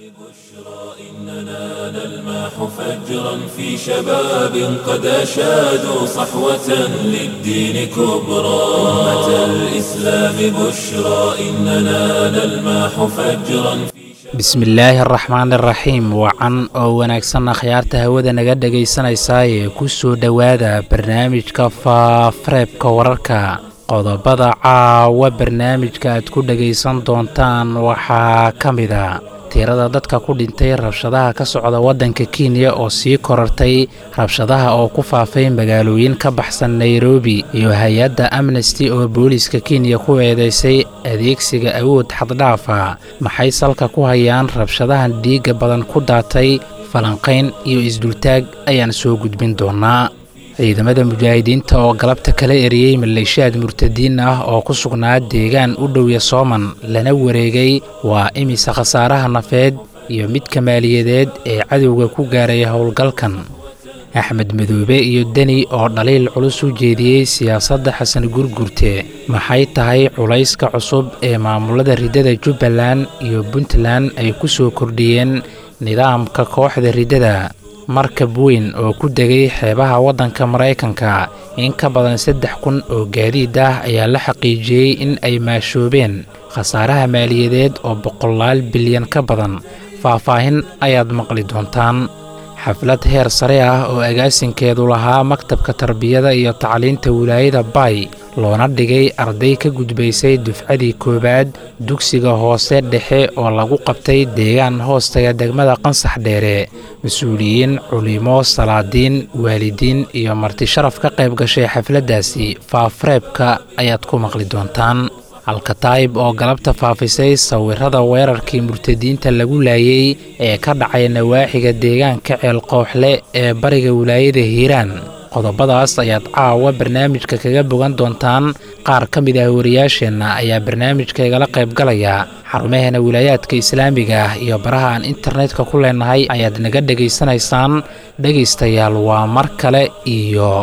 إننا نلمح فجرا في شباب قد أشادوا صحوة للدين كبرى أمة الإسلام بشرى إننا نلمح فجرا bismillaahi araxmaan iraxiim wacan oo wanaagsan akhyaarta hawada naga dhegaysanaysaa ee ku soo dhowaada barnaamijka faafareebka wararka qodobada caawa barnaamijka aad ku dhegaysan doontaan waxaa ka mid a tirada dadka ku dhintay rabshadaha ka socda waddanka kenya oo sii korartay rabshadaha oo ku faafay magaalooyin ka baxsan nairobi iyo hay-adda amnesty oo booliiska kenya ku eedeysay adeegsiga awood xaddhaafa maxay salka ku hayaan rabshadahan dhiigga badan ku daatay falanqayn iyo isdultaag ayaan soo gudbin doonaa ciidamada mujaahidiinta oo galabta kala eriyey maleeshiyaad murtadiin ah oo ku sugnaa deegaan u dhowya sooman lana wareegay waa imisa khasaaraha nafeed iyo midka maaliyadeed ee cadowga ku gaaraya howlgalkan axmed madoobe iyo deni oo dhaliil culus u jeediyey siyaasadda xasan gurgurte maxay tahay culayska cusub ee maamulada riddada jubbaland iyo puntland ay ku soo kordhiyeen nidaamka kooxda riddada markab weyn oo ku degay xeebaha waddanka maraykanka in ka badan saddex kun oo gaadiid ah ayaa la xaqiijiyey in ay maashoobeen khasaaraha maaliyadeed oo boqolaal bilyan ka badan faahfaahin ayaad maqli doontaan xaflad heer sare ah oo agaasinkeedu lahaa maktabka tarbiyada iyo tacliinta wilaayada bay loona dhigay arday ka gudbaysay dufcadii koowaad dugsiga hoose dhexe oo lagu qabtay deegaan hoostaga degmada qansax dheere mas-uuliyiin culimo salaadiin waalidiin iyo marti sharaf ka qayb gashay xafladdaasi faafareebka ayaad ku maqli doontaan alkataayib oo galabta faafisay sawirada weerarkii murtadiinta lagu laayey ee ka dhacay nawaaxiga deegaanka ceelqooxle ee bariga wilaayada hiiraan qodobadaas ayaad caawa barnaamijka kaga bogan doontaan qaar ka mid ah wariyaasheenna ayaa barnaamijka igala qayb galaya xarumaheena wilaayaadka islaamiga ah iyo baraha aan internetka ku leenahay ayaad naga dhegaysanaysaan dhegaystayaal waa mar kale iyo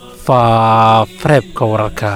faafareebka wararka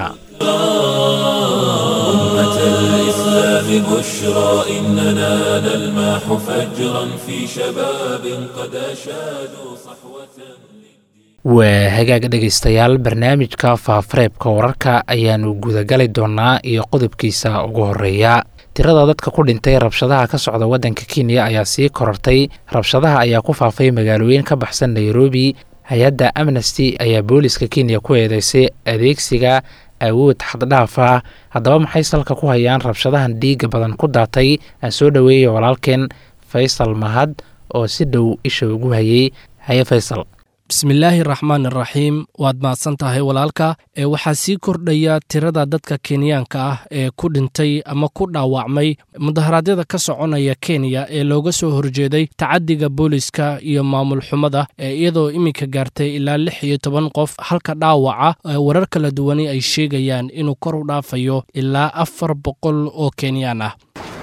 بشرى إننا نلمح فجرا في شباب قد أشادوا صحوة waa hagaag dhegaystayaal barnaamijka faafareebka wararka ayaannu gudagali doonnaa iyo qodobkiisa ugu horreeya tirada dadka ku dhintay rabshadaha ka socda waddanka kenya ayaa sii korartay rabshadaha ayaa ku faafay magaalooyin ka baxsan nairobi hay-adda amnesty ayaa booliiska kenya ku eedeysay adeegsiga awood xaddhaaf ah haddaba maxay salka ku hayaan rabshadahan dhiigga badan ku daatay aan soo dhoweeyay walaalkeen faysal mahad oo si dhow isha ugu hayay haye faysal bismillaahi raxmaan iraxiim waad mahadsan tahay walaalka ee waxaa sii kordhaya tirada dadka kenyaanka ah ee ku dhintay ama ku dhaawacmay mudaharaadyada ka soconaya kenya ee looga soo horjeeday tacadiga booliska iyo maamul xumada ee iyadoo iminka gaartay ilaa lix iyo toban qof halka dhaawaca warar kala duwani ay sheegayaan inuu kor u dhaafayo ilaa afar boqol oo kenyaan ah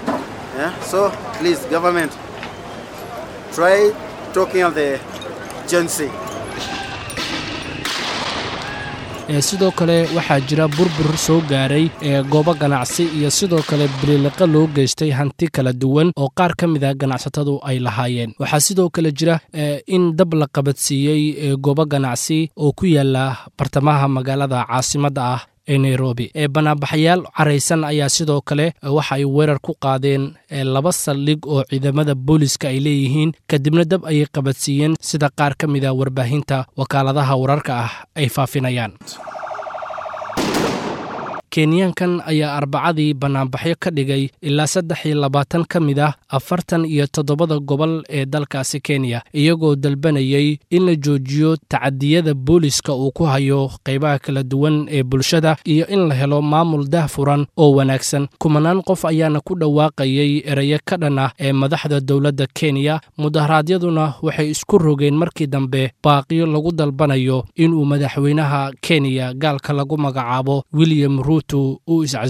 sidoo kale waxaa jira burbur soo gaaray ee goobo ganacsi iyo sidoo kale biliiliqa loo geystay hanti kala duwan oo qaar ka mid a ganacsatadu ay lahaayeen waxaa sidoo kale jira in dab la qabadsiiyey goobo ganacsi oo ku yaala bartamaha magaalada caasimadda ah ee nairobi ee banaanbaxayaal caraysan ayaa sidoo kale waxa ay weerar ku qaadeen laba saldhig oo ciidamada booliska ay leeyihiin kadibna dab ayay qabadsiiyeen sida qaar ka mid a warbaahinta wakaaladaha wararka ah ay faafinayaan kenyaankan ayaa arbacadii bannaanbaxyo ka dhigay ilaa saddex iyo labaatan ka mid ah afartan iyo toddobada gobol ee dalkaasi kenya iyagoo dalbanayay in la joojiyo tacadiyada booliska uu ku hayo qaybaha kala duwan ee bulshada iyo in la helo maamul dahfuran oo wanaagsan kumanaan qof ayaana ku dhawaaqayay erayo ka dhan ah ee madaxda dowladda kenya mudaharaadyaduna waxay isku rogeen markii dambe baaqiyo lagu dalbanayo inuu madaxweynaha kenya gaalka lagu magacaabo william ruuto uu iscasilo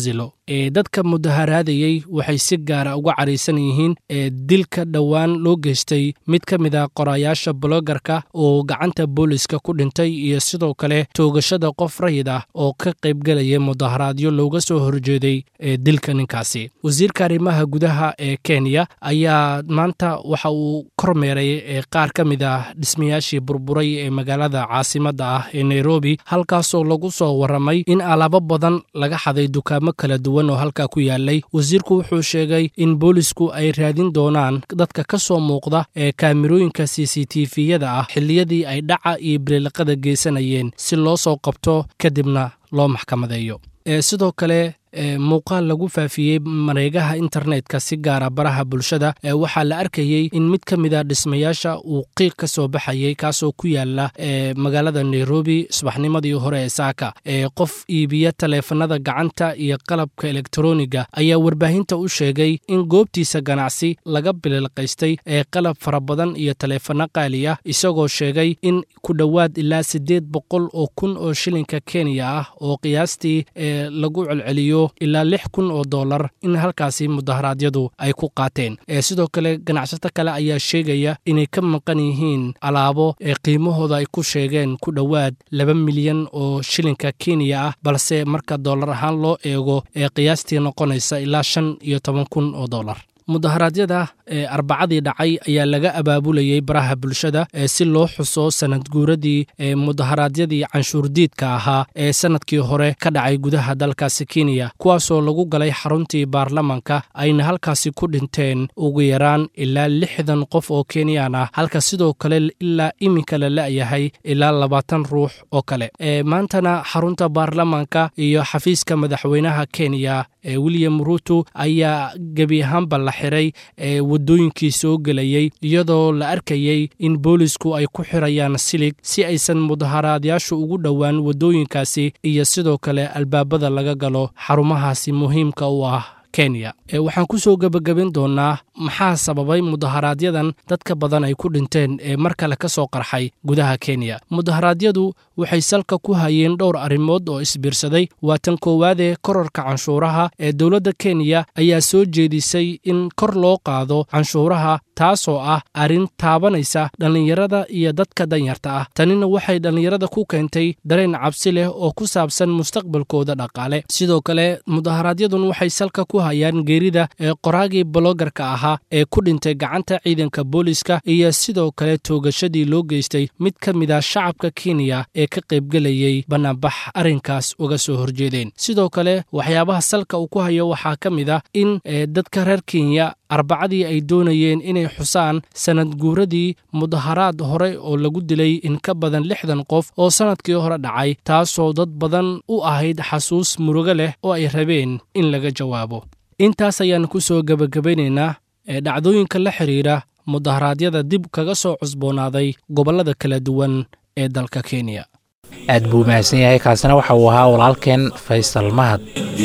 ee dadka mudaharaadayey waxay si gaara uga caraysan yihiin ee dilka dhowaan loo geystay mid ka mid a qorayaasha blogarka oo gacanta booliska ku dhintay iyo sidoo kale toogashada qof rayid ah oo ka qaybgelaya mudaharaadyo looga soo horjeeday ee dilka ninkaasi wasiirka arrimaha gudaha ee kenya ayaa maanta waxa uu kormeeray ee qaar ka mid ah dhismayaashii burburay ee magaalada caasimadda ah ee nairobi halkaasoo lagu soo warramay in alaabo badan laga xaday dukaamo kala duwan oo halkaa ku yaalay wasiirku wuxuu sheegay in boolisku ay raadin doonaan dadka ka soo muuqda ee kaamirooyinka c c t v-yada ah xilliyadii ay dhaca iyo biliiliqada geysanayeen si loo soo qabto kadibna loo maxkamadeeyo sidoo kale muuqaal lagu faafiyey mareegaha internetka si gaara baraha bulshada waxaa la arkayey in mid ka mida dhismayaasha uu qiiq ka soo baxayey kaasoo ku yaala magaalada nairobi subaxnimadii hore ee saaka qof iibiya taleefanada gacanta iyo qalabka elektroniga ayaa warbaahinta u sheegay in goobtiisa ganacsi laga bililqaystay ee qalab fara badan iyo taleefano qaali ah isagoo sheegay in ku dhowaad ilaa siddeed boqol oo kun oo shilinka kenya ah oo qiyaastii lagu celceliyo ilaa lix kun oo dollar in halkaasi mudaharaadyadu ay ku qaateen sidoo kale ganacsato kale ayaa sheegaya inay ka maqan yihiin alaabo ee qiimahooda ay ku sheegeen ku dhowaad laba milyan oo shilinka kenya ah balse marka dollar ahaan loo eego ee qiyaastii noqonaysa ilaa shan iyo toban kun oo dollar mudaharaadyada ee arbacadii dhacay ayaa laga abaabulayey baraha bulshada ee si loo xuso sanad guuradii ee mudaharaadyadii canshuurdiidka ahaa ee sanadkii hore ka dhacay gudaha dalkaasi kenya kuwaasoo lagu galay xaruntii baarlamanka ayna halkaasi ku dhinteen ugu yaraan ilaa lixdan qof oo kenyaan ah halka sidoo kale ilaa iminka la la'yahay ilaa labaatan ruux oo kale maantana xarunta baarlamanka iyo xafiiska madaxweynaha kenya ee william ruto ayaa gebi ahaanba la xiray ee waddooyinkii soo gelayey iyadoo la arkayey in boolisku ay ku xirayaan silig si aysan mudaharaadyaashu ugu dhowaan waddooyinkaasi iyo sidoo kale albaabada laga galo xarumahaasi muhiimka u ah kenya waxaan ku soo gebagaben doonnaa maxaa sababay mudaharaaadyadan dadka badan ay ku dhinteen ee mar kale ka soo qarxay gudaha kenya mudaharaadyadu waxay salka ku hayeen dhowr arrimood oo isbiirsaday waa tan koowaadee korarka canshuuraha ee dowladda kenya ayaa soo jeedisay in kor loo qaado canshuuraha taasoo ah arrin taabanaysa dhallinyarada iyo dadka danyarta ah tanina waxay dhallinyarada ku keentay dareen cabsi leh oo ku saabsan mustaqbalkooda dhaqaale sidoo kale mudaharaadyadun waxay salka ku hayaan geerida ee qoraagii bologarka ahaa ee ku dhintay gacanta ciidanka booliska iyo sidoo kale toogashadii loo geystay mid ka mid a shacabka kenya ee ka qaybgelayey bannaanbax arrinkaas uga soo horjeedeen sidoo kale waxyaabaha salka uu ku hayo waxaa ka mid ah in dadka reer kenya arbacadii ay doonayeen inay xusaan sanad guuradii mudaharaad hore oo lagu dilay in ka badan lixdan qof oo sannadkii hore dhacay taasoo dad badan u ahayd xasuus murugo leh oo ay rabeen in laga jawaabo intaas ayaan ku soo gebagabaynaynaa ee dhacdooyinka la xidhiidha mudaharaadyada dib kaga soo cusboonaaday gobollada kala duwan ee dalka kenya aad buu mahadsan yahay kaasina waxa uu ahaa walaalkeen faysal mahad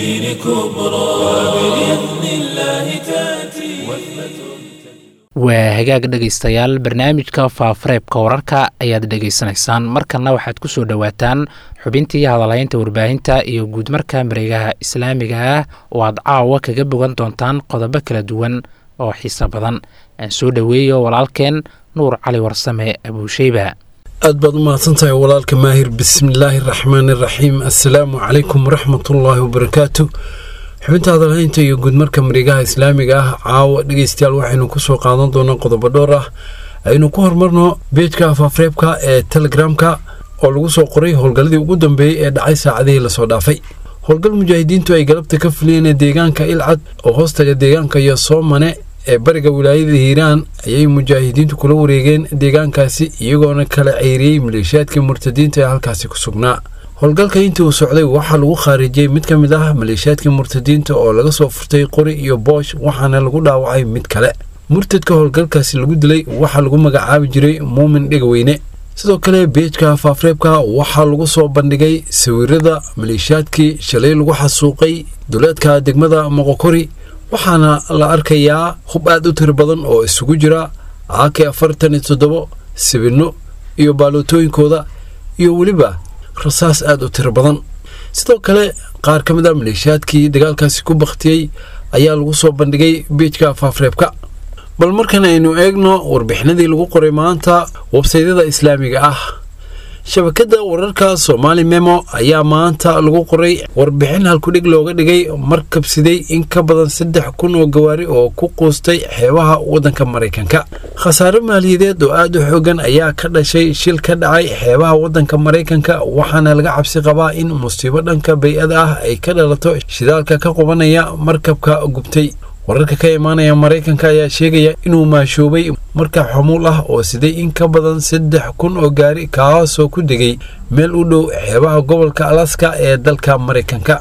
waa hagaag dhegaystayaal barnaamijka faafareebka wararka ayaad dhegaysanaysaan markanna waxaad ku soo dhowaataan xubintii hadalhaynta warbaahinta iyo guudmarka mareegaha islaamiga ah oo aad caawa kaga bogan doontaan qodobo kala duwan oo xiiso badan aan soo dhoweeyo walaalkeen nuur cali warsame abuusheyba aad baad u mahadsantahay walaalka maahir bismillaahi raxmaani raxiim assalaamu calaykum waraxmatullaahi wabarakaatu xubinta hadalhaynta iyo guudmarka mareegaha islaamiga ah caawa dhegeystayaal waxaynu kusoo qaadan doonaa qodobo dhowr ah aynu ku horumarno beejka afaafreebka ee telegramka oo lagu soo qoray howlgalladii ugu dambeeyey ee dhacay saacadihii lasoo dhaafay howlgal mujaahidiintu ay galabta ka fuliyeen deegaanka ilcad oo hoostaga deegaanka iyo soomane ee bariga wilaayada hiiraan ayay mujaahidiintu kula wareegeen deegaankaasi iyagoona kala ceyriyey maleeshiyaadkii murtadiinta ee halkaasi ku sugnaa howlgalka intii uu socday waxaa lagu khaarijiyey mid ka mid ah maleeshiyaadkii murtadiinta oo laga soo furtay qori iyo boosh waxaana lagu dhaawacay mid kale murtadka howlgalkaasi lagu dilay waxaa lagu magacaabi jiray muumin dhegaweyne sidoo kale beejka faafreebka waxaa lagu soo bandhigay sawirada maleeshiyaadkii shalay lagu xasuuqay duleedka degmada moqokori waxaana la arkayaa hub aad u tiro badan oo isugu jira aake afartan iyo toddobo sibinno iyo baalootooyinkooda iyo weliba rasaas aad u tiro badan sidoo kale qaar ka mid a maleeshiyaadkii dagaalkaasi ku bakhtiyey ayaa lagu soo bandhigay biijka faafreebka bal markan aynu eegno warbixinadii lagu qoray maanta websaydyada islaamiga ah shabakadda wararka soomaali memo ayaa maanta lagu qoray warbixin halkudhig looga dhigay markabsiday in ka badan saddex kun oo gawaari oo ku quustay xeebaha waddanka maraykanka khasaare maaliyadeed oo aad u xoogan ayaa ka dhashay shil ka dhacay xeebaha waddanka maraykanka waxaana laga cabsi qabaa in musiibo dhanka bay-ada ah ay ka dhalato shidaalka ka qubanaya markabka gubtay wararka ka imaanaya maraykanka ayaa sheegaya inuu maashoobay markab xamuul ah oo siday in ka badan saddex kun oo gaari kaasoo ku degay meel u dhow xeebaha gobolka alaska ee dalka maraykanka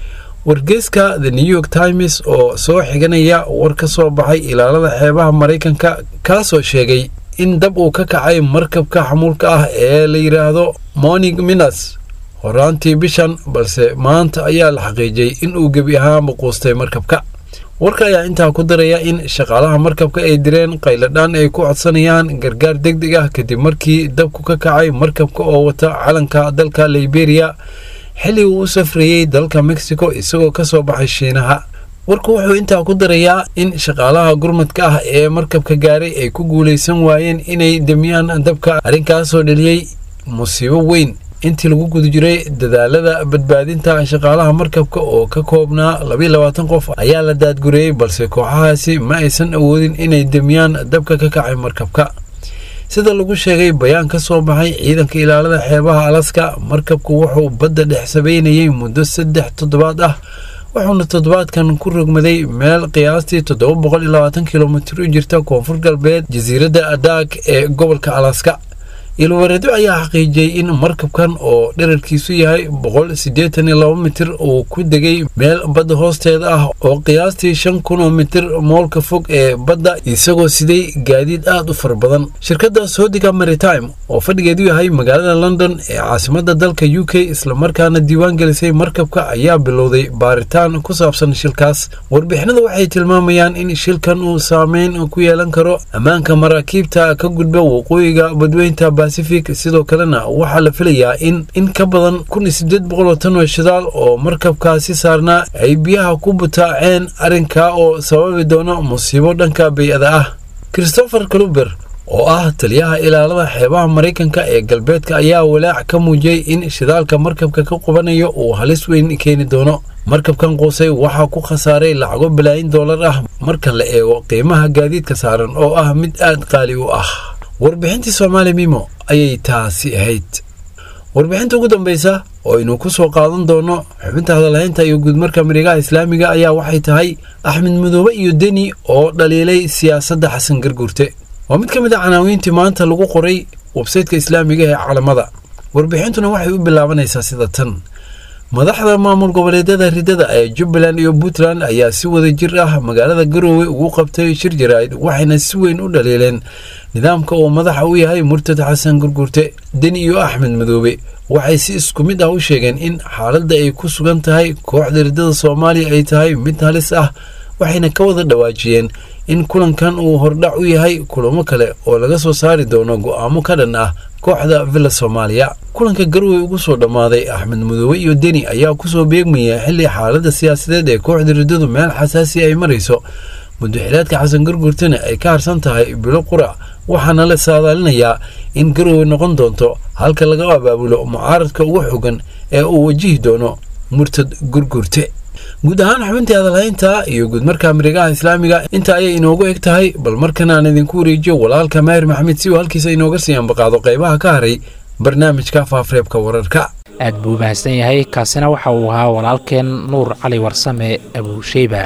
wargeyska the new york times oo soo xiganaya war ka soo baxay ilaalada xeebaha maraykanka kaasoo sheegay in dab uu ka kacay markabka xamuulka ah ee la yidhaahdo morning minas horaantii bishan balse maanta ayaa la xaqiijiyey in uu gebi ahaanba quustay markabka warka ayaa intaa ku daraya in shaqaalaha markabka ay direen qayladhaan ay ku codsanayaan gargaar deg deg ah kadib markii dabku ka kacay markabka oo wata calanka dalka liberiya xilli uu u safrayey dalka mexico isagoo ka soo baxay shiinaha warku wuxuu intaa ku darayaa in shaqaalaha gurmadka ah ee markabka gaaray ay ku guulaysan waayeen inay demiyaan dabka arrinkaasoo dheliyey musiibo weyn intii lagu guda jiray dadaalada badbaadinta shaqaalaha markabka oo ka koobnaa labayo labaatan qof ayaa la daadgureeyey balse kooxahaasi ma aysan awoodin inay demiyaan dabka ka kacay markabka sida lagu sheegay bayaan ka soo baxay ciidanka ilaalada xeebaha alaska markabku wuxuu badda dhex sabeynayay muddo saddex toddobaad ah wuxuuna toddobaadkan ku rogmaday meel qiyaastii toddoba boqol iyo labaatan kilomitir u jirta koonfur galbeed jasiiradda adaag ee gobolka alaska ilwareedo ayaa xaqiijiyey in markabkan oo dherarkiisu yahay boqol siddeetan iyo laba mitir uu ku degay meel badda hoosteeda ah oo qiyaastii shan kun oo mitir moolka fog ee badda isagoo siday gaadiid aad u fara badan shirkadda soodiga maritime oo fadhigeedu yahay magaalada london ee caasimadda dalka u k islamarkaana diiwaan gelisay markabka ayaa bilowday baaritaan ku saabsan shilkaas warbixinada waxay tilmaamayaan in shilkan uu saameyn ku yeelan karo ammaanka maraakiibta ka gudba waqooyiga badweynta sidoo kalena waxaa la filayaa in in ka badan kun iyo siddeed boqol oo tan oo shidaal oo markabkaasi saarnaa ay biyaha ku butaaceen arrinkaa oo sababi doono musiibo dhanka bay-ada ah christopher cluber oo ah taliyaha ilaalada xeebaha maraykanka ee galbeedka ayaa walaac ka muujiyey in shidaalka markabka ka qubanayo uu halis weyn keeni doono markabkan quusay waxaa ku khasaaray lacago balaayin doolar ah marka la eego qiimaha gaadiidka saaran oo ah mid aad qaali u ah warbixintii soomaali mimo ayay taasi ahayd warbixinta ugu dambeysa oo aynu ku soo qaadan doono xubinta hadalhaynta iyo guudmarka marigaha islaamiga ayaa waxay tahay axmed madoobe iyo deni oo dhaliilay siyaasadda xasan garguurte waa mid ka mid a canaawiintii maanta lagu qoray websaytka islaamiga ee calamada warbixintuna waxay u bilaabanaysaa sida tan madaxda maamul goboleedyada ridada ee jubbaland iyo puntland ayaa si wada jir ah magaalada garoowe ugu qabtay shir jaraa'id waxayna si weyn u dhaliileen nidaamka uu madaxa u yahay murtad xasan gurgurte deni iyo axmed madoobe waxay si isku mid ah u sheegeen in xaaladda ay ku sugan tahay kooxda ridada soomaaliya ay tahay mid halis ah waxayna ka wada dhawaajiyeen in kulankan uu hordhac u yahay kulamo kale oo laga soo saari doono go'aamo ka dhan ah kooxda villa soomaaliya kulanka garwey ugu soo dhammaaday axmed madoobe iyo deni ayaa kusoo beegmaya xilli xaaladda siyaasadeed ee kooxda riddadu meel xasaasi ay marayso muddaxilaadka xasan gurgurtana ay ka harsan tahay bilo qura waxaana la saadaalinayaa in garoowe noqon doonto halka laga abaabulo mucaaradka ugu xogan ee uu wajihi doono murtad gurgurte guud ahaan xubintii hadalhaynta iyo guudmarka marigaha islaamiga inta ayay inoogu eg tahay bal markan aan idinku wareejiyo walaalka maahir maxamed si uu halkiisa inooga sii ambaqaado qaybaha ka haray barnaamijka faafareebka wararka aad buu mahadsan yahay kaasina waxa uu ahaa walaalkeen nuur cali warsame abuusheyba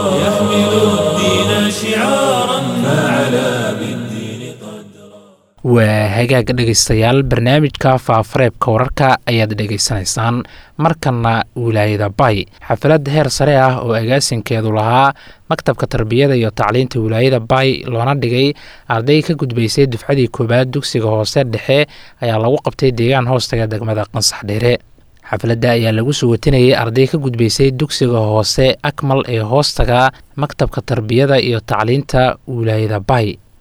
waa hagaag dhegaystayaal barnaamijka faafareebka wararka ayaad dhegaysanaysaan markana wilaayada bay xafalad heer sare ah oo agaasinkeedu lahaa maktabka tarbiyada iyo tacliinta wilaayada bay loona dhigay arday ka gudbaysay dufcadii koowaad dugsiga hoose dhexe ayaa lagu qabtay deegaan hoostaga degmada qansax dheere xafladda ayaa lagu soo watinayay arday ka gudbaysay dugsiga hoose akmal ee hoostaga maktabka tarbiyada iyo tacliinta wilaayada bay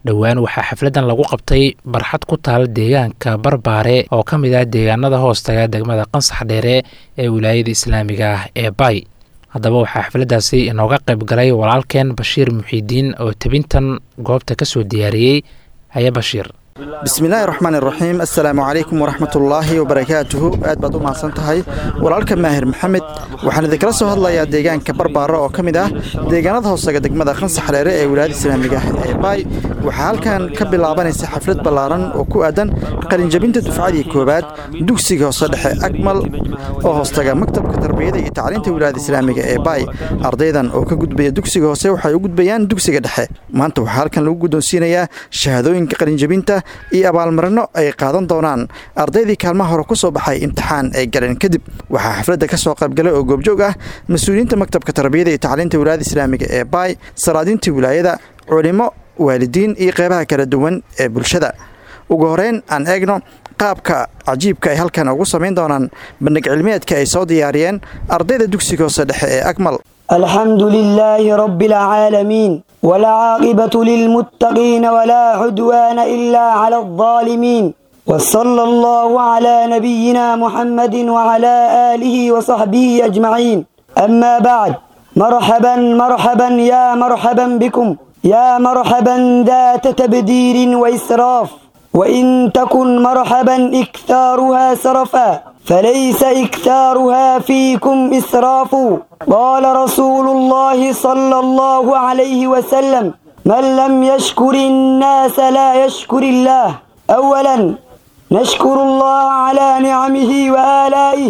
dhowaan waxaa xafladan lagu qabtay barxad ku taal deegaanka barbaare oo ka mid ah deegaanada hoostaga degmada qansax dheere ee wilaayada islaamiga ah ee bay haddaba waxaa xafladdaasi inooga qayb galay walaalkeen bashiir muxiidiin oo tebintan goobta ka soo diyaariyey haya bashiir bismillaahi raxmaan iraxiim assalaamu calaykum waraxmatullaahi wabarakaatuhu aad baad u mahadsan tahay walaalka maahir maxamed waxaan idinkala soo hadlayaa deegaanka barbaaro oo ka mid ah deegaanada hoosaga degmada qansax dheere ee wilaayada islaamiga ah ee baay waxaa halkan ka bilaabanaysa xaflad ballaaran oo ku aadan qalinjabinta dufcadii koowaad dugsiga hoose dhexe akmal oo hoostaga maktabka tarbiyada iyo tacliinta wilaayada islaamiga ee baay ardaydan oo ka gudbaya dugsiga hoose waxay u gudbayaan dugsiga dhexe maanta waxaa halkan lagu guddoonsiinayaa shahaadooyinka qalinjabinta iyo abaalmarino ay qaadan doonaan ardaydii kaalmaha hore ku soo baxay imtixaan ay galeen kadib waxaa xafladda ka soo qaybgalay oo goobjoog ah mas-uuliyiinta maktabka tarbiyada iyo tacliinta wilaayada islaamiga ee baay salaadiintii wilaayada culimo waalidiin iyo qeybaha kala duwan ee bulshada ugu horeyn aan eegno qaabka cajiibka ay halkan ugu samayn doonaan bandhig cilmiyeedka ay soo diyaariyeen ardayda dugsiga hoose dhexe ee akmal الحمد لله رب العالمين والعاقبة للمتقين ولا عدوان إلا على الظالمين وصلى الله على نبينا محمد وعلى آله وصحبه أجمعين أما بعد مرحبا مرحبا يا مرحبا بكم يا مرحبا ذات تبدير وإسراف وإن تكن مرحبا إكثارها سرفا فليس إكثارها فيكم إسراف قال رسول الله صلى الله عليه وسلم من لم يشكر الناس لا يشكر الله أولا نشكر الله على نعمه وآلائه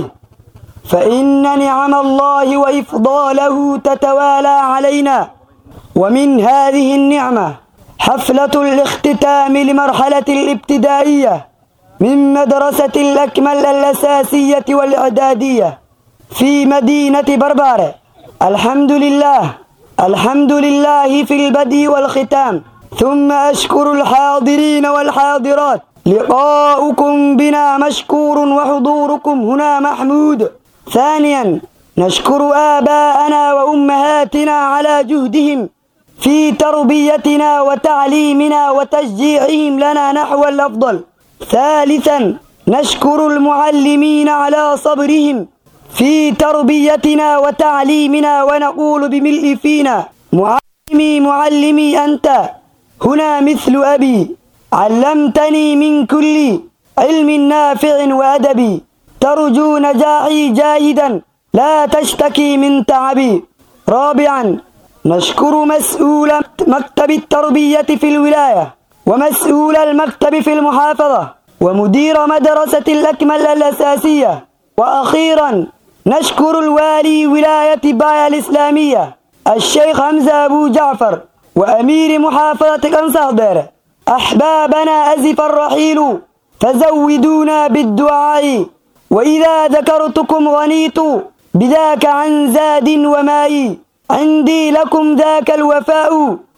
فإن نعم الله وإفضاله تتوالى علينا ومن هذه النعمة حفلة الاختتام لمرحلة الابتدائية من مدرسة الأكمل الأساسية والإعدادية في مدينة بربارة الحمد لله الحمد لله في البدء والختام ثم أشكر الحاضرين والحاضرات لقاؤكم بنا مشكور وحضوركم هنا محمود ثانيا نشكر آباءنا وأمهاتنا على جهدهم في تربيتنا وتعليمنا وتشجيعهم لنا نحو الأفضل ثالثا نشكر المعلمين على صبرهم في تربيتنا وتعليمنا ونقول بملء فينا معلمي معلمي أنت هنا مثل أبي علمتني من كل علم نافع وأدبي ترجو نجاحي جاهدا لا تشتكي من تعبي رابعا نشكر مسؤول مكتب التربية في الولاية ومسؤول المكتب في المحافظة ومدير مدرسة الأكمل الأساسية وأخيرا نشكر الوالي ولاية بايا الإسلامية الشيخ حمزة أبو جعفر وأمير محافظة قنصهدر أحبابنا أزف الرحيل فزودونا بالدعاء وإذا ذكرتكم غنيت بذاك عن زاد وماء عندي لكم ذاك الوفاء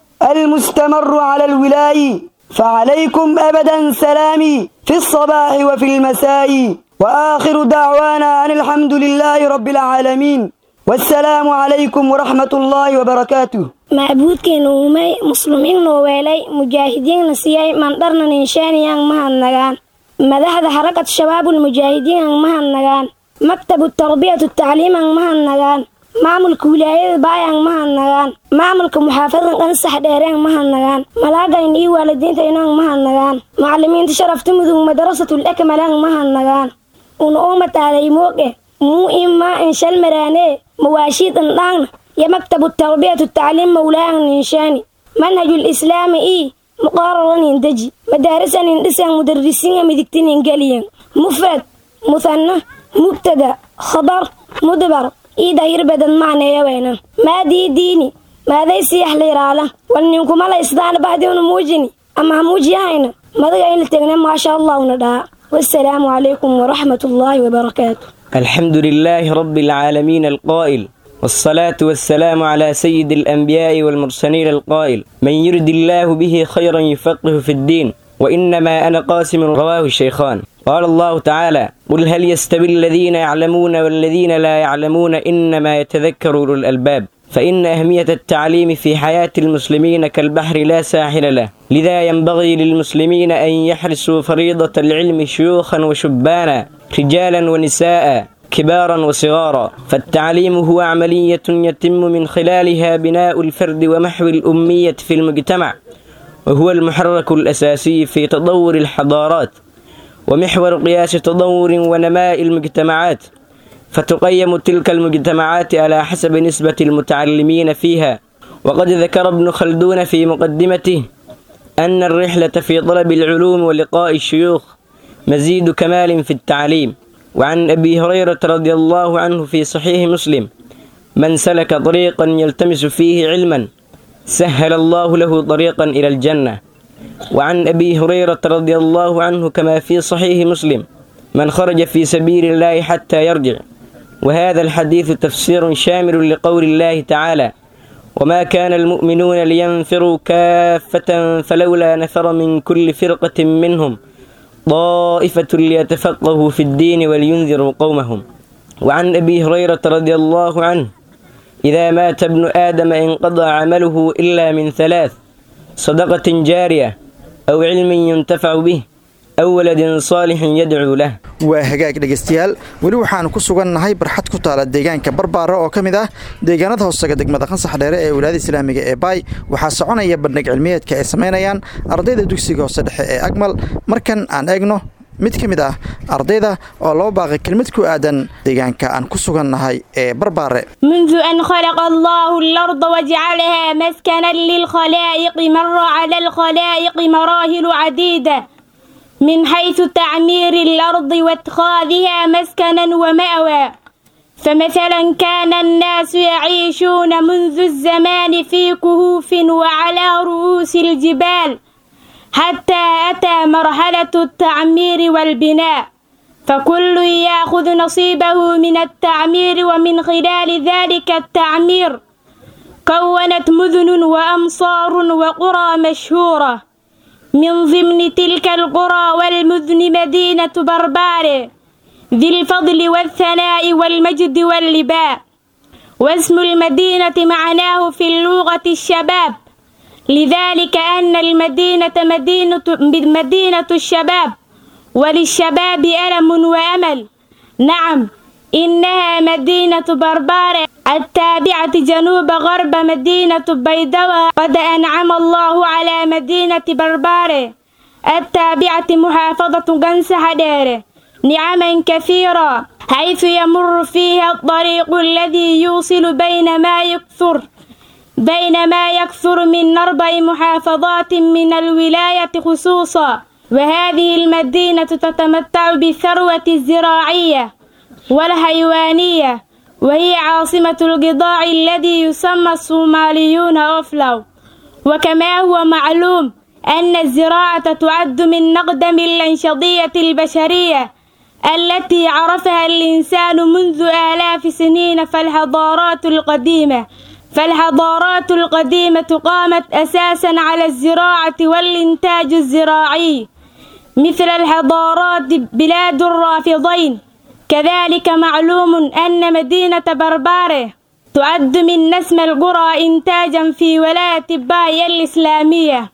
المستمر على الولاء فعليكم أبدا سلامي في الصباح وفي المساء وآخر دعوانا أن الحمد لله رب العالمين والسلام عليكم ورحمة الله وبركاته macbuudkeena uumay muslimiinna weelay mujaahidiinna siiyay mandharna ninshaaniyaan mahadnagaan madaxda xarakad shabaabul mujaahidiinan mahadnagaan maktabu tarbiyatu tacliiman mahadnagaan maamulka wilaayada baayaan mahadnagaan maamulka muxaafadada qansax dheereen mahadnagaan malaagayn iyo waalidiinta inaan mahadnagaan macalimiinta sharafta mudug madarasatul ekmalaan mahadnagaan una umataalay mooge muu imaa inshal maraanee mawaashiid indhaangna يا مكتب التربية التعليم مولانا ننشاني منهج الإسلام إي مقاررا يندجي مدارسا يندسا مدرسين مدكتين إنجليا مفرد مثنى مبتدا خبر مدبر إي داير بدن معنى يا وينا ما دي ديني ماذا يسيح لي رالا ولنكم على إصدان بعد موجني أما موجي هاينا ماذا قاين لتغنى ما شاء الله وندى والسلام عليكم ورحمة الله وبركاته الحمد لله رب العالمين القائل والصلاة والسلام على سيد الأنبياء والمرسلين القائل من يرد الله به خيرا يفقه في الدين وإنما أنا قاسم رواه الشيخان قال الله تعالى قل هل يستوي الذين يعلمون والذين لا يعلمون إنما يتذكر أولو الألباب فإن أهمية التعليم في حياة المسلمين كالبحر لا ساحل له لذا ينبغي للمسلمين أن يحرسوا فريضة العلم شيوخا وشبانا رجالا ونساء كبارا وصغارا فالتعليم هو عملية يتم من خلالها بناء الفرد ومحو الأمية في المجتمع وهو المحرك الأساسي في تطور الحضارات ومحور قياس تطور ونماء المجتمعات فتقيم تلك المجتمعات على حسب نسبة المتعلمين فيها وقد ذكر ابن خلدون في مقدمته أن الرحلة في طلب العلوم ولقاء الشيوخ مزيد كمال في التعليم وعن أبي هريرة رضي الله عنه في صحيح مسلم من سلك طريقا يلتمس فيه علما سهل الله له طريقا إلى الجنة وعن أبي هريرة رضي الله عنه كما في صحيح مسلم من خرج في سبيل الله حتى يرجع وهذا الحديث تفسير شامل لقول الله تعالى وما كان المؤمنون لينفروا كافة فلولا نفر من كل فرقة منهم طائفة ليتفقهوا في الدين ولينذروا قومهم وعن أبي هريرة رضي الله عنه إذا مات ابن آدم انقضى عمله إلا من ثلاث صدقة جارية أو علم ينتفع به أو ولد صالح يدعو له waa hagaag dhegaystayaal weli waxaanu ku sugannahay barxad ku taala deegaanka barbaara oo ka mid ah deegaanada hoosaga degmada qansax dheere ee wilaayada islaamiga ee baay waxaa soconaya bandhig cilmiyeedka ay samaynayaan ardayda dugsiga hoose dhexe ee agmal markan aan eegno mid ka mid ah ardayda oo loo baaqay kelmid ku aadan deegaanka aan ku sugannahay ee barbaare منذ أن خلق الله الأرض وجعلها مسكنا للخلائق مر على الخلائق مراحل عديدة من حيث تعمير الأرض واتخاذها مسكنا ومأوى فمثلا كان الناس يعيشون منذ الزمان في كهوف وعلى رؤوس الجبال حتى أتى مرحلة التعمير والبناء فكل يأخذ نصيبه من التعمير ومن خلال ذلك التعمير كونت مدن وأمصار وقرى مشهورة من ضمن تلك القرى والمدن مدينة بربار ذي الفضل والثناء والمجد واللباء واسم المدينة معناه في اللغة الشباب لذلك أن المدينة مدينة, مدينة الشباب وللشباب ألم وأمل نعم إنها مدينة بربار التابعة جنوب غرب مدينة بيدوى قد أنعم الله على مدينة بربار التابعة محافظة قنس حدير نعما كثيرة حيث يمر فيها الطريق الذي يوصل بين ما يكثر بين ما يكثر من أربع محافظات من الولاية خصوصا وهذه المدينة تتمتع بالثروة الزراعية والحيوانية وهي عاصمة القضاع الذي يسمى الصوماليون أوفلو وكما هو معلوم أن الزراعة تعد من أقدم الأنشطية البشرية التي عرفها الإنسان منذ آلاف سنين فالحضارات القديمة فالحضارات القديمة قامت أساسا على الزراعة والإنتاج الزراعي مثل الحضارات بلاد الرافضين كذلك معلوم أن مدينة بربارة تعد من نسم القرى إنتاجا في ولاية باي الإسلامية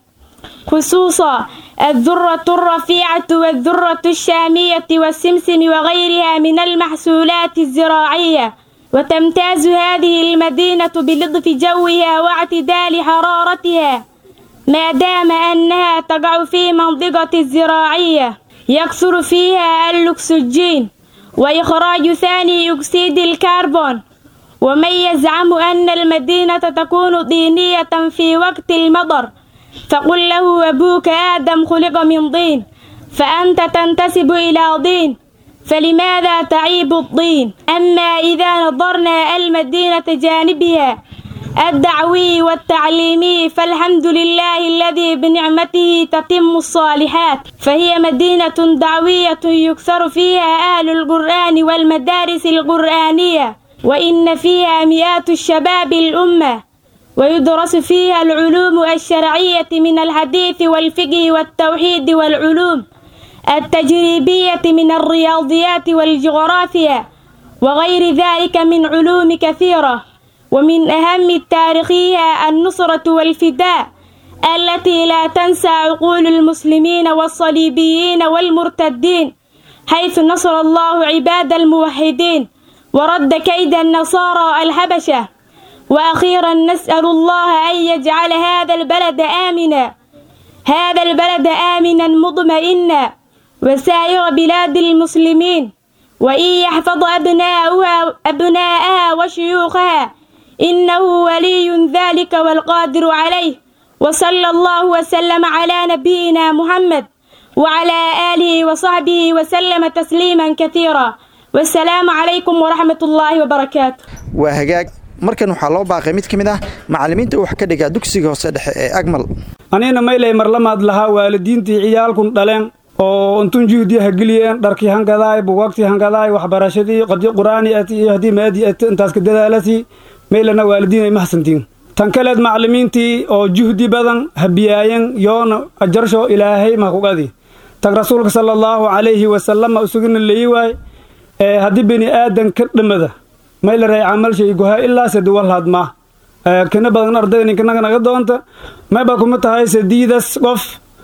خصوصا الذرة الرفيعة والذرة الشامية والسمسم وغيرها من المحصولات الزراعية وتمتاز هذه المدينة بلطف جوها واعتدال حرارتها ما دام أنها تقع في منطقة الزراعية يكثر فيها الأكسجين وإخراج ثاني أكسيد الكربون ومن يزعم أن المدينة تكون طينية في وقت المطر فقل له أبوك آدم خلق من طين فأنت تنتسب إلى طين فلماذا تعيب الطين أما إذا نظرنا المدينة جانبها الدعوي والتعليمي فالحمد لله الذي بنعمته تتم الصالحات فهي مدينة دعوية يكثر فيها أهل القرآن والمدارس القرآنية وإن فيها مئات الشباب الأمة ويدرس فيها العلوم الشرعية من الحديث والفقه والتوحيد والعلوم التجريبية من الرياضيات والجغرافيا وغير ذلك من علوم كثيرة ومن أهم تاريخها النصرة والفداء التي لا تنسى عقول المسلمين والصليبيين والمرتدين حيث نصر الله عباد الموحدين ورد كيد النصارى الحبشة وأخيرا نسأل الله أن يجعل هذا البلد آمنا هذا البلد آمنا مطمئنا وسائر بلاد المسلمين وإن يحفظ أبناؤها أبناءها وشيوخها إنه ولي ذلك والقادر عليه وصلى الله وسلم على نبينا محمد وعلى آله وصحبه وسلم تسليما كثيرا والسلام عليكم ورحمة الله وبركاته وهجاج markan waxaa loo baaqay mid ka mid ah macallimiinta wax ka dhiga dugsiga hoose dhexe ee agmal anina maylay marlamaad lahaa waalidiintii ciyaalkun dhaleen oo untun juhdi hageliyeen dharkii hangadaay bugaagtii hangadaay waxbarashadii qadi qur'aani ati iyo haddii maadi ati intaaska dadaalati maylana waalidiin ay mahadsantiin tan kaleed macallimiintii oo juhdi badan habiyaayen yoona ajarsho ilaahay mahkugadi tan rasuulka sala allaahu calayhi wasalama usugina leyi waay ee haddii bini aadan ka dhammada mayla ray camalshay goha ilaa sadiwalhaad maa kana badan ardayda ninkanaga naga doonta mayba kuma tahay sadiidas qof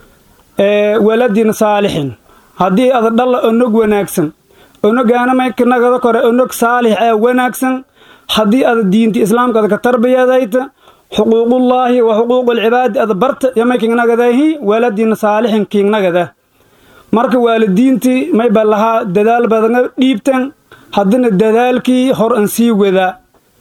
waladin saalixin haddii ada dhalla onog wanaagsan onogaana maykanagada kore onog saalix ee wanaagsan haddii ada diinta islaamkaada ka tarbiyadayta xuquuqullaahi wa xuquuqulcibaadi ada barta yo may kingnagadahi waladin saalixin kingnagada marka waalidiintii mayba lahaa dadaal badana dhiibtan haddana dadaalkii hor an sii wadaa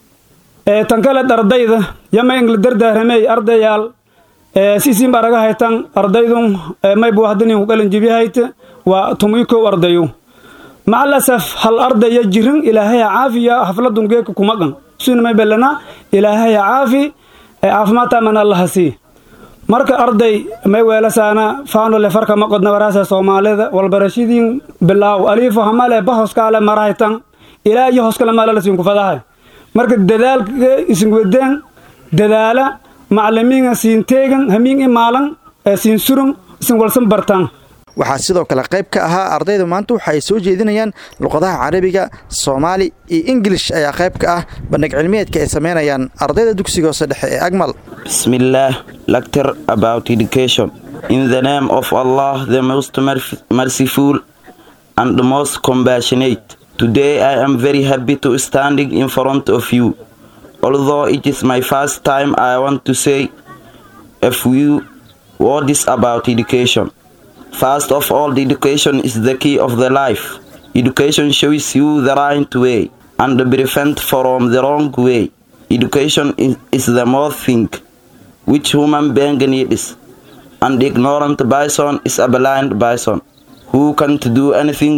ee tan kale ardayda yama ingla dardaaramey ardayaal siisiin baraga haytan ardaydun maybu haddanin ku qalanjibihayta waa tumii kow ardayu macal asaf hal ardaya jirin ilaahaya caafiya hafladun geeka kuma qan suna may belana ilaahaya caafi caafimaad taaman allaha sii marka arday may weelasaana faanole farka ma qodna waraasa soomaalida walbarashadiin bilaaw aliifo hamale bahoskaale marahaytan ilaa iyo hoskale maalalasiin kufadahay marka dadaalka isinwadeen dadaala macalimiinga siin teegan hamiin imaalan siin surun isin walsan bartaan waxaa sidoo kale qayb ka ahaa ardayda maanta waxa ay soo jeedinayaan luqadaha carabiga soomaali iyo ingilish ayaa qayb ka ah bandhig cilmiyeedka ay samaynayaan ardayda dugsiga hoose dhexe ee agmal Bismillah, lecture about education. In the name of Allah, the most merciful and the most compassionate. Today I am very happy to standing in front of you. Although it is my first time, I want to say a few words about education. First of all, the education is the key of the life. Education shows you the right way and prevent from the wrong way. Education is, is the more thing which human being needs. And ignorant bison is a blind bison who can't do anything.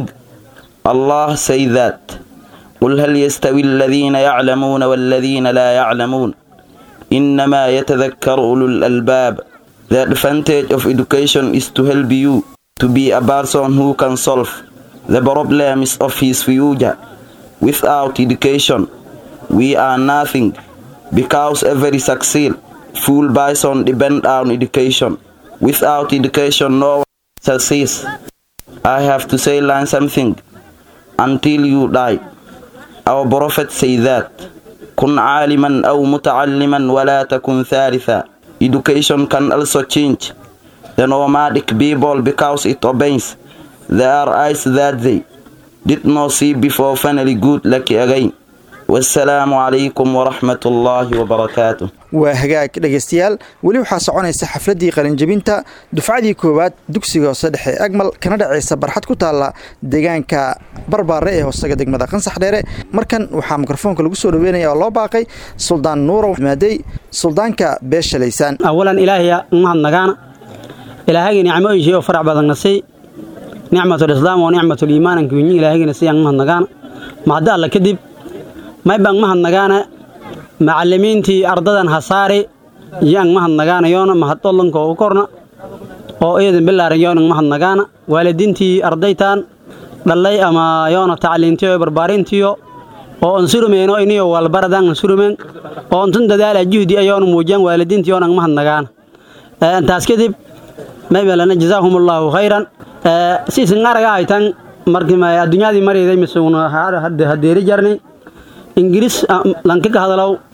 Allah say that. قل هل يستوي الذين يعلمون والذين لا يعلمون إنما يتذكر أولو الألباب The advantage of education is to help you to be a person who can solve the problems of his future. Without education, we are nothing because every succeed full bison depend on education. Without education, no one succeeds. I have to say learn something until you die. Our prophet say that كن عالما أو متعلما ولا تكن ثالثا Education can also change the nomadic people because it obeys their eyes that they did not see before finally good luck again. والسلام عليكم ورحمة الله وبركاته waa hagaag dhegaystayaal weli waxaa soconaysa xafladdii qalinjebinta dufcadii koowaad dugsiga hoose dhexe ee agmal kana dhacaysa barxad ku taalla deegaanka barbaare ee hoosega degmada qansax dheere markan waxaa mikrofoonka lagu soo dhaweynaya oo loo baaqay suldaan nuurow maadey suldaanka beesha laysaan awalan ilaahaya mahadnagaana ilaahagii nicmooyinshay oo farac badanna sii nicmatulislaam oo nicmatuliimaananka winyi ilaahagina siyaan mahadnagaana mahadda alla kadib maybaan mahadnagaana macallimiintii ardadan hasaare yaan mahadnagaana yoona mahadollanka u korna oo eedan bilaaran yoonan mahadnagaana waalidiintii ardaytaan dhallay ama yoona tacliintiyo barbaarintiyo oo on surumeeno iniyo walbaradaan on surumeen oo ontun dadaala juhdi ayoona muujiyaan waalidiintii yoonan mahadnagaana intaas kadib maybelana jazaahumullaahu khayran siisin araga haytan markii adduunyadii marayday misuuna hadeeri jarni ingiriis lanka ka hadalow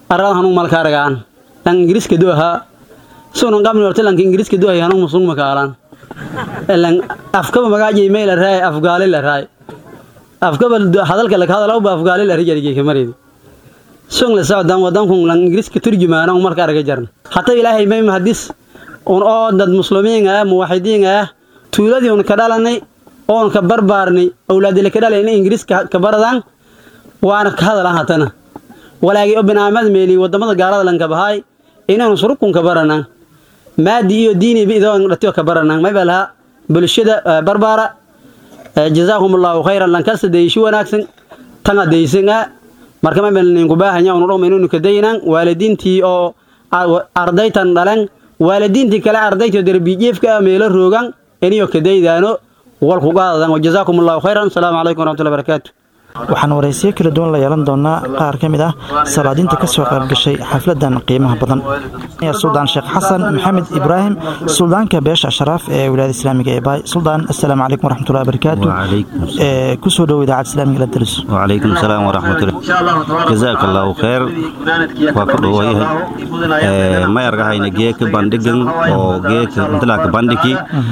arada hanung malka aragaan lan ingiriiska du ahaa sunan qabni horta lanka ingiriiska du ahay hanung musun makaalaan lan afkaba magaajay meel raay afgaali la raay afkaba hadalka laka hadal ba afgaali la rijariga kamareedi sun la socdaan wadankun lan ingiriiska turjumaana marka araga jarna hatta ilaahay may mahadis un oo dad muslimiin ah muwaxidiin ah tuuladii un ka dhalanay oon ka barbaarnay awlaadila ka dhalay in ingiriiska ka baradaan waana ka hadalaan hatana walaagii oo binaamad meeli wadamada gaalada lanka bahay inaanu surukun ka baranaan maadi iyo diini idoo dhatiyo ka baranaan may balaha bulshada barbaara jazaakum allahu khayran lankasta deyishi wanaagsan tanga deysan marka may bal ninku baahanya unu dhowma inuu ka daynaan waalidiintii oo ardaytan dhalan waalidiintii kale ardayta darbijiifka meelo roogan iniyo ka daydaano walku qaadadan wajazaakum allahu khayran asalaamu calaykum waraxmatullahi barakaatu waxaan waraysiyo kala duwan la yeelan doonaa qaar ka mid ah salaadiinta ka soo qayb gashay xafladan qiimaha badan suldaan sheekh xasan maxamed ibraahim suldaanka beesha ashraaf ee wilaayada islaamiga ee baay suldaan assalaamu calaykum waraxmatullahi barakaatu kusoo dhow idaacadda islaamiga la daris وعليكم السلام ورحمة الله جزاك الله خير وكل وجه ما يرجعين جيك باندقن أو جيك انتلاك باندكي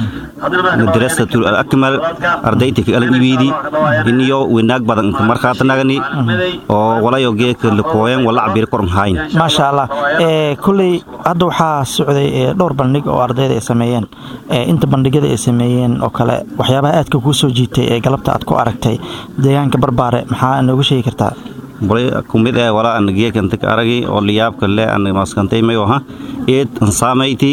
مدرسة الأكمل أرديتك على الإبيدي إنيو وناك بدن مرخات نغني أو ولا يو جيك لكوين ولا عبير كرم هاين maasha allah kulley hadda waxaa socday dhowr bandhig oo ardayda ay sameeyeen inta bandhigyada ay sameeyeen oo kale waxyaabaha aadka kuu soo jiitay ee galabta aad ku aragtay deegaanka barbaare maxaa nooga sheegi kartaa bolay kumid ee walaa an geek inta ka aragi oo liyaabka le an maskantay mayo ha eed ansaamayti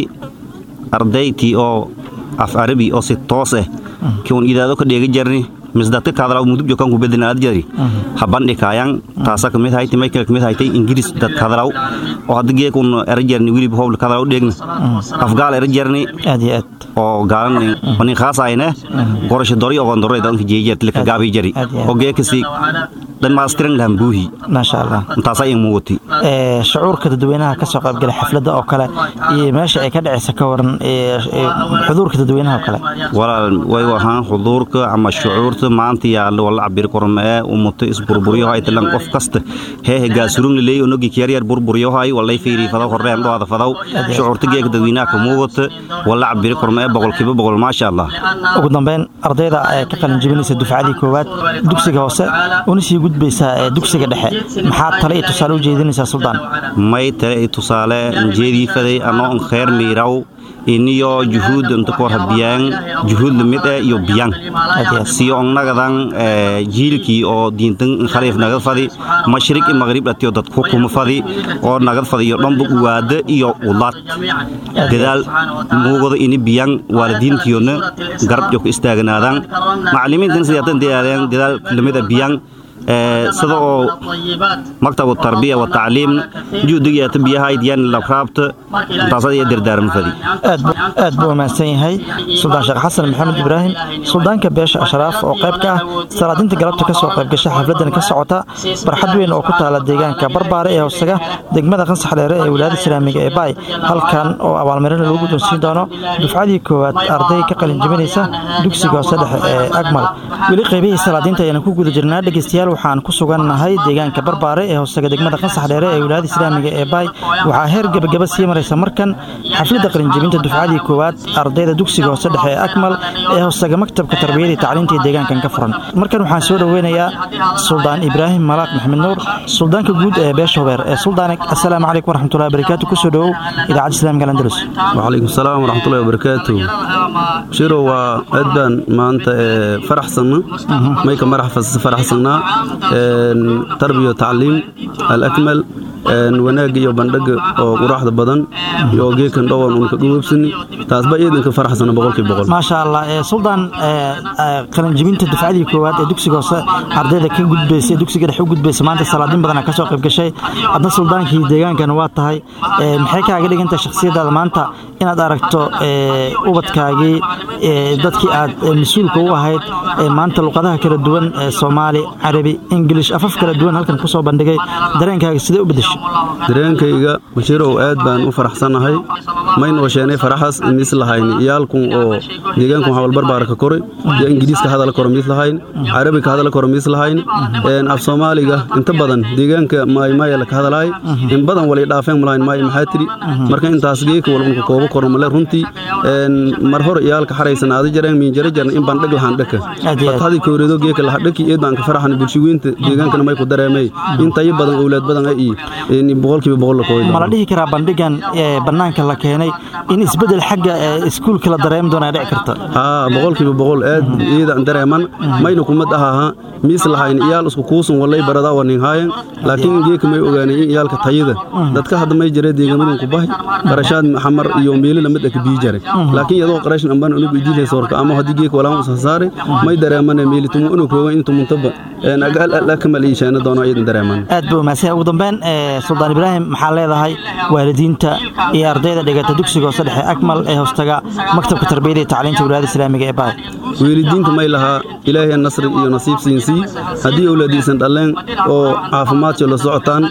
ardayti oo af arabi oo si toos eh kiun idaado ka dheega jarni misdadka kaadalaw mudub jokan ku bedinaad jari habandhi kaayang taasa kamid hayti michael kamid haytay ingiriis dad kaadalaw oo hadda geek un era jarni wilib howl kaadalaw dheegna afgaal era jarni aad iyo aad oo gaalan onin khaasayne gorasho dori ogon doro idanka jeejer tilka gaabi jari oo geekasi dhammaystiran lahan buuhi maasha allah intaasaa in muuqati shucuurka dadweynaha ka soo qaybgalay xafladda oo kale iyo meesha ay ka dhacaysa ka waran xuduurka dadweynaha oo kale walaal way wahaan xuduurka ama shucuurta maanta yaallo wala cabir kormee umuto isburburyo hay talan qof kasta hee hegaasurung leey onogi kiyar burburyo hay walay fiiri fadaw horreen dhoada fadaw shucuurta geeka dadweynaha ka muuqata wala cabir kormee boqolkiiba boqol maasha allah ugu dambeyn ardayda ee ka qalin jebinaysa dufcadii koowaad dugsiga hoose una sii gudbaysaa ee dugsiga dhexe maxaa tale iyo tusaale u jeedinaysaa suldaan may tale iyo tusaale jeedii faday anoo an khayr miiraw iniyo juhuud inta kor habiyaan juhuud lamid eh iyo biyaan siyo onnagadan jiilkii oo diintan khaliif nagad fadi mashriq iyo maghrib dhatiyo dad xukuma fadi oo nagad fadi iyo dhanba uwaada iyo ulaad dadaal muuqada ini biyaan waalidiintiyona garab jo ku istaaganaadaan macallimiintan sidaatan dadaadeen dadaal lamid ah biyaan sida oo maktabu tarbiya wa tacliim juhdigaata biyahayd yan labraabta taasada iyo dardaarma fadi aad buu wamaansan yahay suldaan sheekh xasan maxamed ibraahim suldaanka beesha ashraaf oo qayb ka ah salaadinta galabta ka soo qayb gasha xafladan ka socota barxad weyn oo ku taala deegaanka barbaare ee hoosaga degmada qansax dheere ee wilaayada islaamiga ee baay halkan oo abaalmarina lagu guddoonsiin doono dufcadii koowaad arday ka qalin jebinaysa dugsiga hoose dhexe ee agmal weli qaybihii salaadiinta ayaan ku guda jirnaa dhegeystayaal waxaan ku sugannahay deegaanka barbaare ee hoosaga degmada qansax dheere ee wilaayada islaamiga ee baay waxaa heer gebagaba sii maraysa markan xafladda qalinjebinta dufcadii koowaad ardayda dugsiga hoose dhexe ee akmal ee hoosaga maktabka tarbiyada iyo tacliinta ee deegaankan ka furan markan waxaan soo dhoweynayaa suldaan ibraahim malaaq maxamed nuur suldaanka guud ee beesha hubeer ee suldaanig assalaamu calaykum waraxmatullahi wabarakaatu kusoo dhowow idaacadda islaamiga landalus وعليكم السلام ورحمة الله وبركاته شيرو وأدبان ما أنت فرح سنة ما يكون مرح فرح سنة تربية وتعليم الأكمل wanaag iyo bandhig oo quraxda badan iyo geekan dhowaan uun ka dhuubsani taasba iidanka faraxsana boqolkiiba boqol maasha allah suldaan qalinjibinta dufcadii koowaad ee dugsiga hoose ardayda ka gudbaysa dugsiga dhexe u gudbaysa maanta salaadin badan ka soo qayb gashay adna suldaankii deegaankana waa tahay maxay kaaga dhigantahay shakhsiyadaada maanta inaad aragto ubadkaagii dadkii aad mas-uulka u ahayd maanta luqadaha kala duwan ee soomaali carabi ingilish afaf kala duwan halkan ku soo bandhigay dareenkaaga sidee u beddeshay dareenkayga bashiirow aad baan u faraxsannahay maynoo sheenay faraxaas mis lahayn iyaalkun oo deegaankun hawalbarbaara ka koray iyo ingiriiska hadala koro mis lahayn carabiga hadala koro mis lahayn af soomaaliga inta badan deegaanka maaymaayala ka hadalaay in badan walay dhaafeen malahayn maay maxaa tiri marka intaas geeka walunka koobo koro male runtii mar hor iyaalka xaraysanaada jareen miinjara jarna in baan dheg lahaan dhaka fatxadii kowreedo geeka laha dhaki eed baan ka faraxan bulshiweynta deegaankana may ku dareemay intayo badan owlaad badan ay iyo boqolkiiba boqol la kooyo mala dhihi karaa bandhigan ee bannaanka la keenay in isbeddel xagga iskuulka la dareemi doonaa dhici karta haa boqolkiiba boqol aad iyada dareeman mayna kumad ahaha miis lahayn iyaal isku kuusun walay baradaa wanin haayan laakiin geeka may ogaanay in iyaalka tayada dadka hadda may jare deegamadan ku bahay qarashaad xamar iyo meelo lamid ah ka bii jare laakiin iyadoo qarashin ambaan unugu idiilay soorka ama haddii geeka walaan usa saare may dareemane meeli tumu unu koogan intu muntaba agaal alla kamal iishaana doono iyadan dareeman aad buu mahadsan ugu dambeyn suldaan ibraahim maxaa leedahay waalidiinta iyo ardayda dhigata dugsiga hoose dhexe akmal ee hoostaga maktabka tarbiyada iyo tacliinta wilaayada islaamiga ee baay weelidiinta may lahaa ilaahay nasri iyo nasiib siinsii haddii owlaadiisan dhalleen oo caafimaadkoo la socotaan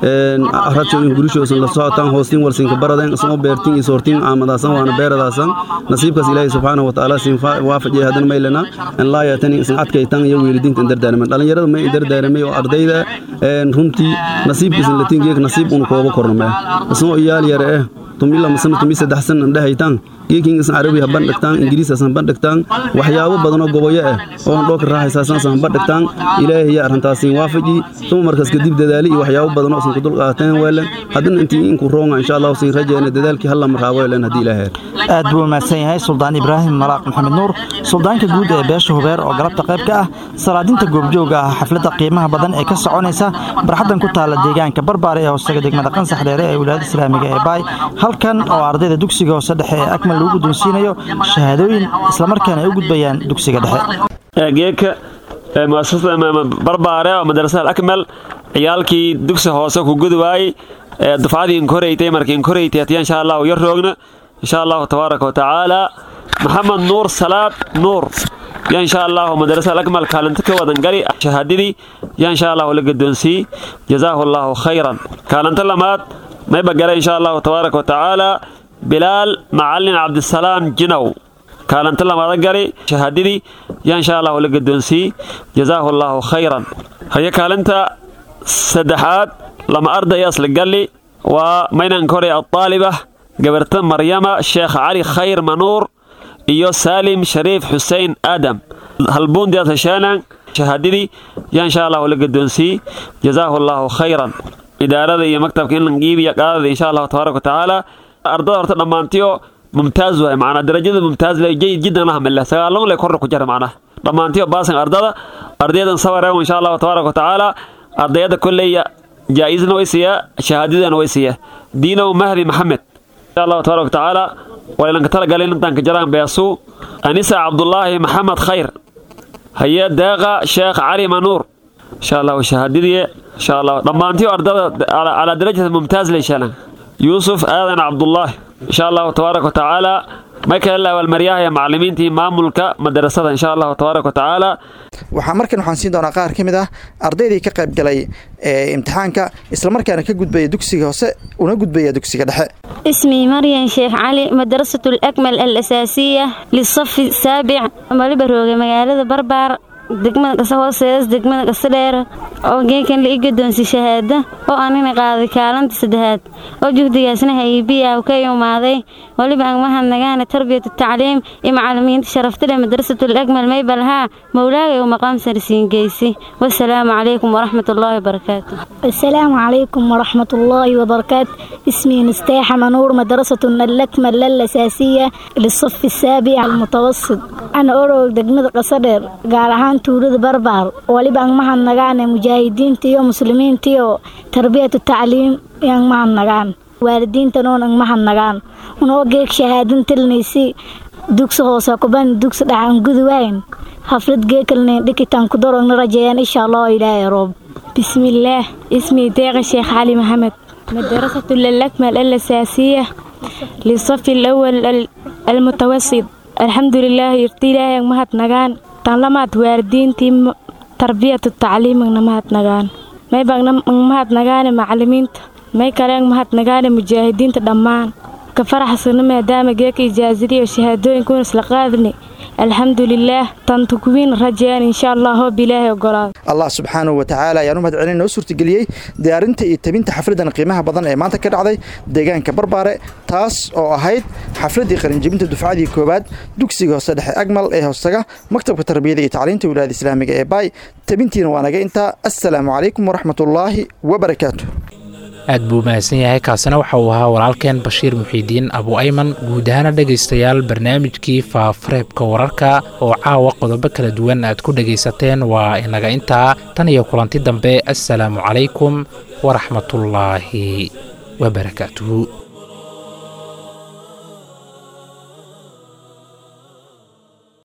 radshooyin gurishoosan la socotaan hoostiin walsinka baradeen isoo beertiin iyo soortiin caamadaasan waana beeradaasan nasiibkaas ilaahay subxaanahu watacaala siin waafajiyay haddana maylana in laa yaatani isan adkaytan iyo weelidiinta indardaaraman dhallinyarada may indardaaramay oo ardayda runtii nasiibkiisan latiin geek nasiib unu kooba korname isoo iyaal yare eh tumila masana tumi saddex san indhahaytaan geekin isan carabi haban dhigtaan ingiriis asan ban dhigtaan waxyaabo badanoo goboyo ah oo aan dhooka raaxaysaasan asan ban dhigtaan ilaahay yaa arrintaasiin waafaji tuma markaas kadib dadaali iyo waxyaabo badanoo isan ku dul qaateen weelen haddana intii inku roonga insha allahu siin rajayna dadaalkii halla markaa weelen haddii ilaahay aad buu mahadsan yahay suldaan ibraahim malaaq maxamed nuur suldaanka guud ee beesha hubeer oo galabta qayb ka ah salaadinta goobjooga ah xafladda qiimaha badan ee ka soconaysa barxaddan ku taalla deegaanka barbaare ee hoostaga degmada qansax dheere ee wilaayada islaamiga ee baay halkan oo ardayda dugsiga hoose dhexe ee akmal lagu guddoonsiinayo shahaadooyin islamarkaana ay u gudbayaan dugsiga dhexe geedka muasasada barbaare oo madrasada akmal ciyaalkii dugsi hoose ku gudi waayey dufcadii inkoreytay markii inkoreytay hatiya insha allahu yar roogna insha allahu tabaaraka wa tacaala maxamed nuur salaad nuur ya insha allahu madrasada akmal kaalinta ka wadan gali shahaadadii ya insha allahu la gadoonsii jazaahu allahu khayran kaalinta lamaad mayba gala insha allahu tabaaraka wa tacaala bilaal macalin cabdisalaam jinow kaalinta lamaada gali shahaadadii ya insha allahu la gadoonsii jazaahu allahu khayran haye kaalinta saddexaad lama arday asla galli waa maynanka hore adaaliba gabarta maryama sheekh cali khayr manuur iyo saalim shariif xuseen aadam halbuundias heshaanan shahaadadii ya insha allahu la gadoonsii jazaahu allahu khayran idaarada iyo maktabka in langiibiya qaadada insha allahu tabaaraka wa tacaala ardada horta dhammaantiyo mumtaaz waay macnaa darajada mumtaaz le jayid jiddan la hamile sagaalon le korna ku jira macnaa dhammaantiyo baasan ardada ardayadan sawareew insha allahu tabaaraka wa tacaala ardayada kolleya jaa-isna way siiyaa shahaadadana way siiyaa diinow mahdi maxamed insha allahu tabaaraka wa tacaala waylanka talagalin intaan ka jaraan beesuu anisa cabdulaahi maxamed khayr haye deeqa sheekh cali manuur insha allahu shahaadadii insha allah dhammaantiyo ardada calaa darajata mumtaaz le sheelan yuusuf aadan cabdulaahi insha allahu tabaaraka wa tacaala may kale laawalmaryaha ee macallimiintii maamulka madarasada insha allahu tabaaraka wa tacaala waxaa markan waxaan siin doonaa qaar ka mid ah ardaydii ka qayb galay ee imtixaanka islamarkaana ka gudbaya dugsiga hoose una gudbaya dugsiga dhexe اسمي مريم شيخ علي مدرسة الأكمل الأساسية للصف السابع مالبروغ مقالة بربار degmada kase hooseedas degmada kase dheer oo geekan la ii gadoonsi shahaado oo anina qaaday kaalinta saddexaad oo juhdigaasna haybiya ka imaaday weliba aan mahadnagaana tarbiyatu tacliim iyo macalimiinta sharaftale madrasatul akmal maybalhaa mowlaagay u maqaam sarsiin geysi wasalaamu calaykum waraxmat ullaahi wabarakaatu السلام عليكم ورحمة الله وبركاته اسمي مستاح منور مدرسة الأكمل الأساسية للصف السابع المتوسط أنا أورو دقمة قصدر قال عن تورد بربر ولبا معها النغان مجاهدين تيو مسلمين تيو تربية التعليم yang mahan nagaan waalidiinta noon ang mahan nagaan unoo geeg shahaadin tilnaysi dugsi hoose kuban dugsi dhacan guduwayn haflad geekalne dhikitaan ku dorogna rajeeyaan insha allah ilaahay roob بسم الله اسمي داغ الشيخ علي محمد مدرسة الأكمل الأساسية للصف الأول ال- المتوسط الحمد لله يرتي لها مهد نغان تنلمات واردين تيم tarbiyatu tacliimigna mahadnagaan may bagna mahadnagaane macalimiinta may kaleen mahadnagaane mujaahidiinta dhammaan ka faraxsana maadaama geeka ijaazadiyo shahaadooyinkuuna isla qaadni alxamdulilaah tanta kuwiin rajeen insha allah hoob ilaahay ogolaado allah subxaanahu wa tacaala ayaan u mahad celin noo suurtageliyey diyaarinta iyo tabinta xafladan qiimaha badan ee maanta ka dhacday deegaanka barbaare taas oo ahayd xafladii qalinjebinta dufcadii koowaad dugsiga hoose dhexe agmal ee hoostaga maktabka tarbiyada iyo tacliinta wilaayada islaamiga ee baay tabintiina waa naga intaa assalaamu calaykum waraxmatullaahi wabarakaatu aad buu mahadsan yahay kaasina waxa uu ahaa walaalkeen bashiir muxiidiin abu ayman guud ahaana dhegaystayaal barnaamijkii faafareebka wararka oo caawa qodobo kala duwan aad ku dhegaysateen waa inaga intaa tan iyo kulanti dambe assalaamu calaykum waraxmatullaahi wabarakaatuhu